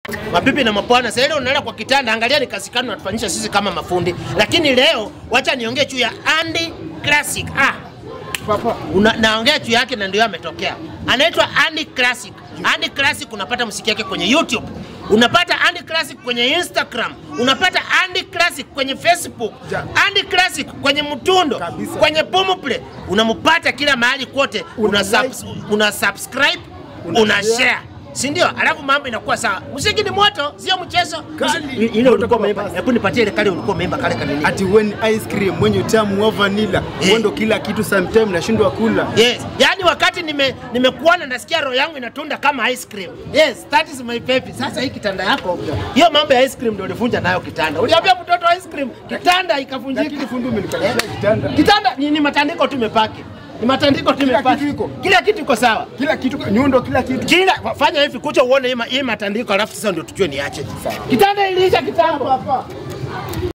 Mabibi na mapwana, sasa ile unalala kwa kitanda, angalia ni kazi gani unatufanyisha sisi kama mafundi. Lakini leo wacha niongee juu ya Andy Classic. Ah, Papa, una, naongea juu yake na ndio ametokea. Anaitwa Andy Classic. Andy Classic unapata muziki yake kwenye YouTube. Unapata Andy Classic kwenye Instagram, unapata Andy Classic kwenye Facebook, Ja. Andy Classic kwenye Mtundo, Kabisa. kwenye Boomplay. Unampata kila mahali kote, una, Una subs, una subscribe, Una una share. share. Si ndio? Alafu mambo inakuwa sawa. Muziki ni moto, sio mchezo. Kali. Ile ulikuwa Moto umeimba, kwa hebu nipatie ile kale ulikuwa umeimba kale kanini. ati when ice cream mwenye utamu wa vanilla Eh. huo ndo kila kitu sometime nashindwa kula. Yes. Yaani wakati nime nimekuona nasikia roho yangu inatunda kama ice cream. Yes, that is my baby. Sasa hii kitanda yako. Hiyo mambo ya ice cream ndio ulivunja nayo kitanda. Uliambia mtoto ice cream, kitanda ikavunjika. Lakini fundi umenikatia kitanda. Kitanda ni, ni matandiko tu imepaki. Ni matandiko tu Kila imepaki. kitu iko. Kila kitu iko sawa. Kila kitu nyundo kila kitu. Kila fanya hivi kucha uone hii ma- hii matandiko alafu sasa ndio tujue niache. Sawa. Kitanda iliisha kitambo. Papa.